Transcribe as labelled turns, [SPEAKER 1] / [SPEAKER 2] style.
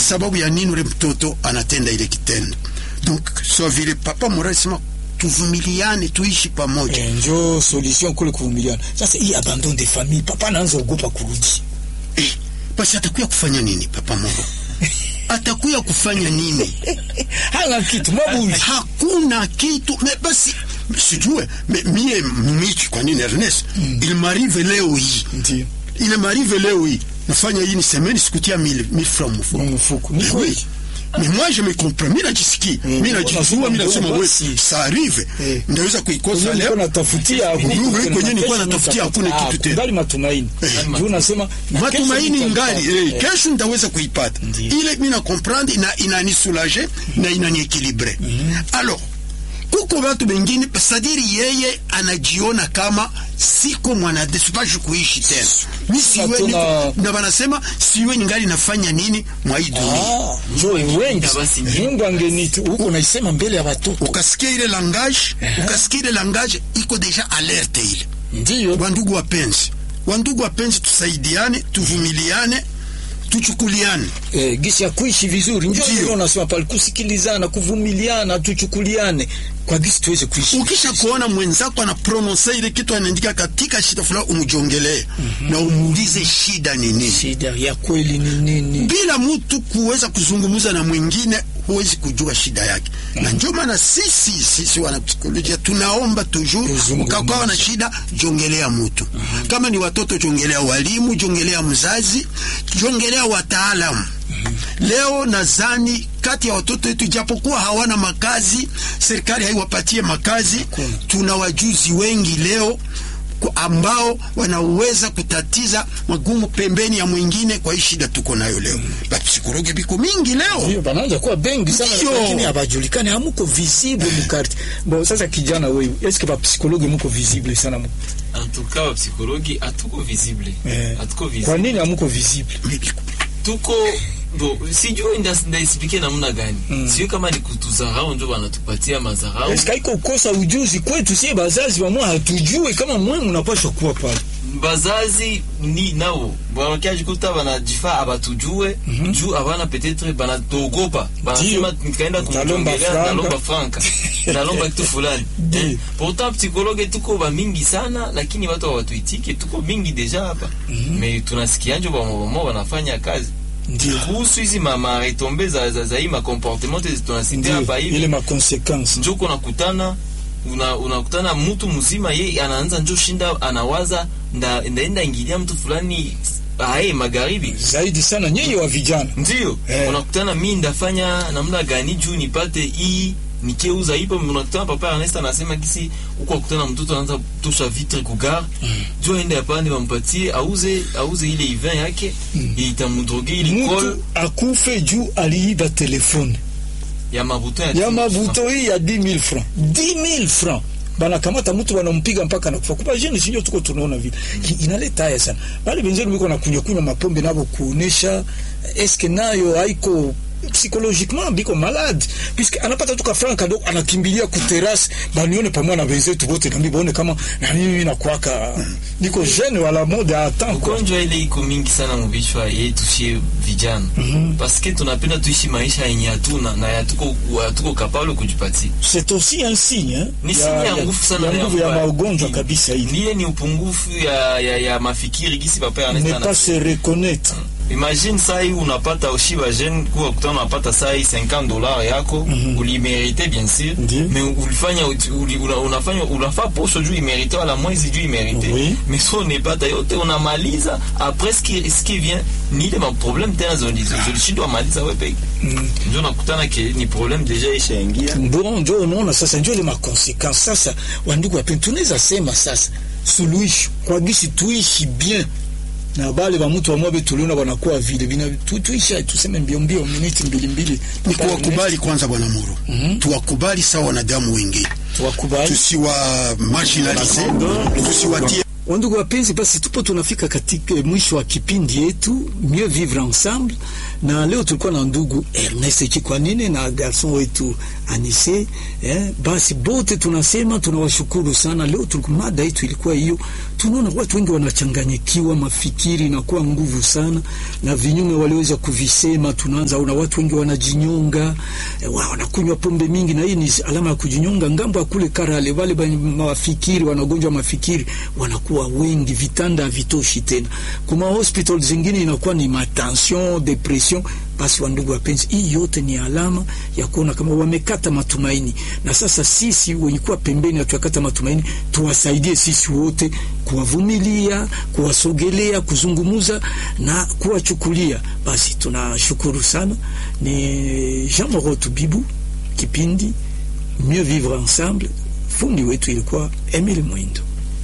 [SPEAKER 1] sababu ya nini ule mtoto anatenda ile kitendo. Donc so vile papa Mora alisema tuvumiliane, tuishi pamoja.
[SPEAKER 2] Eh, njo solution kule kuvumiliana. Sasa hii abandon de famille, papa anaanza ogopa kurudi.
[SPEAKER 1] Eh, basi atakuya kufanya nini papa Moro? atakuya kufanya nini?
[SPEAKER 2] Hana kitu mwabuzi.
[SPEAKER 1] Hakuna kitu me, basi sijue me, mie michi kwa nini Ernest mm. il m'arrive leo hii
[SPEAKER 2] Ndio.
[SPEAKER 1] il m'arrive leo hii nafanya hii ni semaine sikutia 1000 1000 francs mfuko
[SPEAKER 2] Mfuko. Ni
[SPEAKER 1] Mais
[SPEAKER 2] kweli.
[SPEAKER 1] oui. Mais moi je me comprends, mimi najisikia, mimi najijua, mimi nasema wewe
[SPEAKER 2] basi.
[SPEAKER 1] ça arrive,
[SPEAKER 2] Eh.
[SPEAKER 1] ndaweza kuikosa
[SPEAKER 2] Kwenye nilikuwa
[SPEAKER 1] leo.
[SPEAKER 2] natafutia huku,
[SPEAKER 1] Wewe
[SPEAKER 2] kuna
[SPEAKER 1] kwenye nilikuwa
[SPEAKER 2] kesho
[SPEAKER 1] natafutia hakuna
[SPEAKER 2] nitapata.
[SPEAKER 1] kitu
[SPEAKER 2] Ah,
[SPEAKER 1] tena.
[SPEAKER 2] kungali matumaini. Juu unasema na kesho
[SPEAKER 1] matumaini
[SPEAKER 2] nitapata.
[SPEAKER 1] ngali eh,
[SPEAKER 2] Eh.
[SPEAKER 1] kesho nitaweza kuipata
[SPEAKER 2] Ndiyo.
[SPEAKER 1] ile mimi na comprendre ina inanisoulager na inaniekilibre alors kuko watu wengine sadiri yeye anajiona kama siko mwanadamu sipashi kuishi tena mi siwe
[SPEAKER 2] tuna-
[SPEAKER 1] niko- na wanasema siwe ningali nafanya nini mwa hii dunia
[SPEAKER 2] Ah, njo wengi.
[SPEAKER 3] Basi,
[SPEAKER 2] Mungu angeniti huko naisema mbele ya watoto.
[SPEAKER 1] ukasikia ile langage ukasikia ile langage iko deja alerte ile
[SPEAKER 2] Ndio.
[SPEAKER 1] wandugu wapenzi wandugu wapenzi tusaidiane tuvumiliane tuchukuliane
[SPEAKER 2] eh, gisi ya kuishi vizuri njo
[SPEAKER 1] Ndio.
[SPEAKER 2] ndio unasema pale kusikilizana kuvumiliana tuchukuliane kwa gisi tuweze kuishi
[SPEAKER 1] ukisha kuona mwenzako ana prononse ile kitu anaandika katika shida fulani umjongelee na umuulize shida ni nini
[SPEAKER 2] shida ya kweli ni nini
[SPEAKER 1] bila mtu kuweza kuzungumza na mwingine huwezi kujua shida yake na ndio maana sisi sisi wanapsikolojia tunaomba toujours
[SPEAKER 2] Tuzungumze.
[SPEAKER 1] ukakuwa na shida jongelea mtu kama ni watoto jongelea walimu jongelea mzazi jongelea wataalamu leo nadhani kati ya watoto wetu japokuwa hawana makazi serikali haiwapatie makazi tuna wajuzi wengi leo ku- ambao wanaweza kutatiza magumu pembeni ya mwingine kwa hii shida tuko nayo leo bapsikologe biko mingi leo
[SPEAKER 2] Ndio, banaanza kuwa bengi sana
[SPEAKER 1] Ndio.
[SPEAKER 2] lakini habajulikani hamuko visible mukarte bon sasa kijana wewe eske ba psychologue muko visible sana mu
[SPEAKER 3] En tout cas, wapsikologi hatuko visible.
[SPEAKER 2] eh,
[SPEAKER 3] Hatuko
[SPEAKER 2] kwa
[SPEAKER 3] visible.
[SPEAKER 2] nini hamuko visible
[SPEAKER 1] Biko-
[SPEAKER 3] Tuko bo sijui ndas- ndaisipike namna gani. Sijui kama ni kutudharau ndio wanatupatia madharau.
[SPEAKER 2] eske haiko kukosa ujuzi kwetu sie bazazi wamwa hatujue kama mwe mnapaswa kuwa pale
[SPEAKER 3] bazazi ni nao wanakajikuta banajifaa abatujue juu abana petetre banatogopa banasema nikaenda
[SPEAKER 2] Nalomba
[SPEAKER 3] kumjongelea
[SPEAKER 2] franka.
[SPEAKER 3] nalomba franka nalomba kitu fulani
[SPEAKER 2] Ndio.
[SPEAKER 3] Eh, pourtant psychologue tuko ba mingi sana lakini watu hawatuitike tuko mingi deja hapa me tunasikianjo bamobamo wanafanya kazi
[SPEAKER 2] ndio
[SPEAKER 3] kuhusu hizi mama retombe za, za, za hii makomportement tunasikia hapa
[SPEAKER 2] ndio ile
[SPEAKER 3] hivi
[SPEAKER 2] ma consequences
[SPEAKER 3] njo kunakutana una, unakutana mtu mzima ye anaanza njo shinda anawaza nda, ndaenda ingilia mtu fulani ae magharibi
[SPEAKER 2] zaidi sana nyinyi wa vijana
[SPEAKER 3] ndio
[SPEAKER 2] Eh.
[SPEAKER 3] unakutana mi ndafanya namna gani juu nipate hii nikeuza hipo unakutana papa Ernest anasema kisi huko akutana mtoto anaanza tosha vitre kugar juu aende apande wampatie auze auze ile ivin yake itamudroge ili kol
[SPEAKER 2] mtu akufe juu aliiba telefone
[SPEAKER 3] ya mabuto ya,
[SPEAKER 2] ya mavuto hii ya 10000 francs 10000 francs banakamata mtu wanampiga mpaka nakufa kupa jeni sinjo tuko tunaona vile Ki- inaleta haya sana bali benzenu biko na kunywa kunywa mapombe nabo kuonesha eske nayo haiko psychologiquement biko malade puisque anapata tuka franc kadogo anakimbilia ku terrasse banione pamoja na wenzetu wote nami baone kama na mimi nakwaka niko jeune wala mode a temps quoi
[SPEAKER 3] ugonjwa ile iko mingi sana muvichwa yetu shie vijana paske tunapenda tuishi maisha yenye hatuna na hatuko hatuko kapable kujipatia
[SPEAKER 2] c'est aussi un signe hein,
[SPEAKER 3] ni sinya ya nguvu sana
[SPEAKER 2] ya
[SPEAKER 3] na
[SPEAKER 2] nguvu ya
[SPEAKER 3] mbaya.
[SPEAKER 2] magonjwa kabisa hii
[SPEAKER 3] ndiye ni upungufu ya, ya, ya mafikiri gisi papa
[SPEAKER 2] ne
[SPEAKER 3] Ernest
[SPEAKER 2] pas se reconnaître
[SPEAKER 3] imagine saa hii unapata ushiba jeune kuwa kutana unapata saa hii 50 dollars yako ulimerite bien sûr
[SPEAKER 2] Ndiyo.
[SPEAKER 3] mais ulifanya uli, una, unafanya unafaa posho juu imerite wala mwezi juu imerite
[SPEAKER 2] Oui.
[SPEAKER 3] mais so unepata yote unamaliza après ce qui, ce qui vient ni ile maproblème tena zolishindwa maliza we peke ndio nakutana ke ni problème deja ishaingia
[SPEAKER 2] bon njo unaona sasa njo ile makonsequence sasa wandugu wapeni tunaweza sema sasa suluhisho kwa gisi tuishi bien na bale ba mtu wamwabe tuliona wanakuwa vile bina tu, tuisha tuseme mbio mbio miniti mbili mbili
[SPEAKER 1] ni kuwakubali kwanza bwana Muro tuwakubali sawa wanadamu wengine
[SPEAKER 2] tuwakubali
[SPEAKER 1] tusiwa marginalize tusiwatie
[SPEAKER 2] Wandugu wapenzi, basi tupo tunafika katika mwisho wa kipindi yetu Mieux Vivre Ensemble, na leo tulikuwa na ndugu Ernest Chikwanine na garson wetu Anise eh. Basi bote tunasema tunawashukuru sana. Leo tulikuwa mada yetu ilikuwa hiyo, tunaona watu wengi wanachanganyikiwa, mafikiri inakuwa nguvu sana, na vinyume waliweza kuvisema. Tunaanza una watu wengi wanajinyonga, eh, wanakunywa pombe mingi, na hii ni alama ya kujinyonga. Ngambo ya kule Karale, wale mafikiri wanagonjwa mafikiri wanakuwa wengi, vitanda havitoshi tena. Kuma hospital zingine inakuwa ni matension, depression. Basi wandugu wapenzi, hii yote ni alama ya kuona kama wamekata matumaini, na sasa sisi wenye kuwa pembeni hatuakata matumaini, tuwasaidie sisi wote kuwavumilia, kuwasogelea, kuzungumuza na kuwachukulia. Basi tunashukuru sana. Ni Jean Morotu Bibu, kipindi Mieux Vivre Ensemble. Fundi wetu ilikuwa Emile Mwindo.